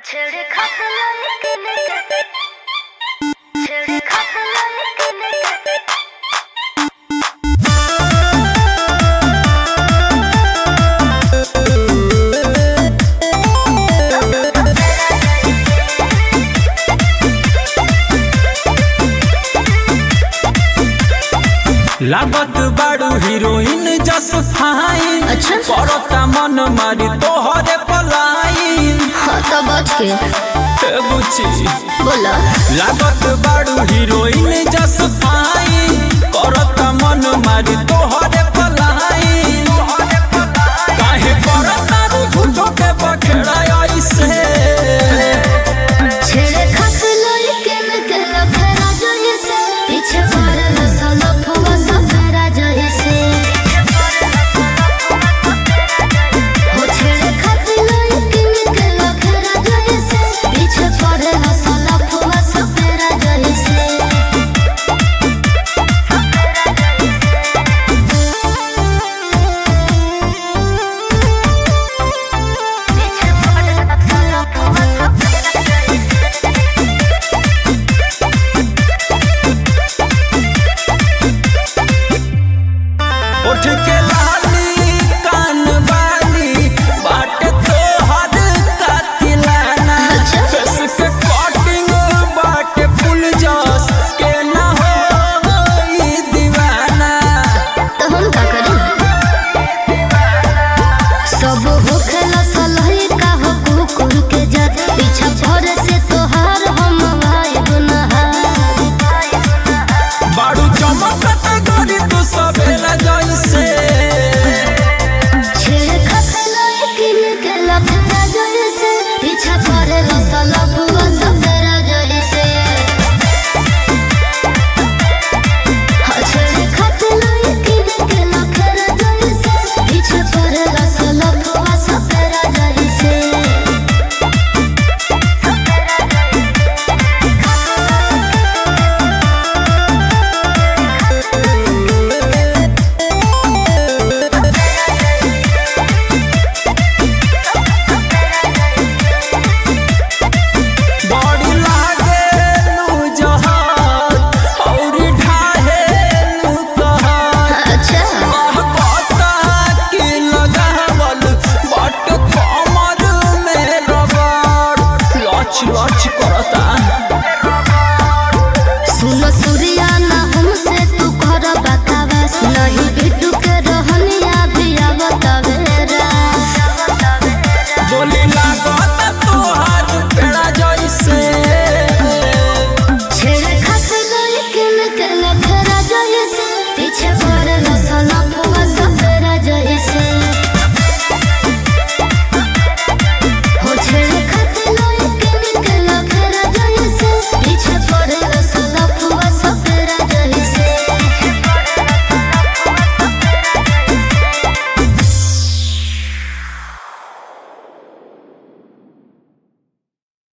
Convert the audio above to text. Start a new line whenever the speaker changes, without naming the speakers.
छेड़े खतला लेके लेके छेड़े खतला लेके लेके
लागत बाड़ू हीरोइन जस फाइन
अच्छा।
करता मन मारी तोहरे पलाइन
हाँ तो बच के
ए बुची
बोला
लागत बाड़ू हीरोइन जस फाइन करता मन मारी तोहरे पलाइन काहे करता रू झूठो के बखेड़ा ऐसे
छेड़े खतला लेके लेके लफड़ा जोई से पीछे पड़े न साला फुआ सफेरा जोई से हो छेड़े खतला लेके लेके लफड़ा जोई से पीछे पड़े न साला फुआ सफेरा जोई से
पीछे पड़ साला फुआ
उठ के लाली कान वाली बाट तोहर कातिलाना
अच्छा।
फेस के कटिंग बाट फुल जस के ना हो ई दीवाना
तो हम का करें सब होखेला सलही का हो कुकुर के जात पीछा पड़े से तोहार हम वाइब नहार
बाड़ू चमकत गरी तू सवेला जैसे
छेड़ खतला किन के लफड़ा जैसे पीछा पड़े रसला बुआ सफेरा जैसे हाँ, छेड़ खतला किन के लफड़ा जैसे पीछे पड़े रसला बुआ सफेरा जैसे
बड़ी लागे लू जहान औरी ढाहे लू कहान
अच्छा
कहता कि लगावल बट कमर में रबड़ लच लच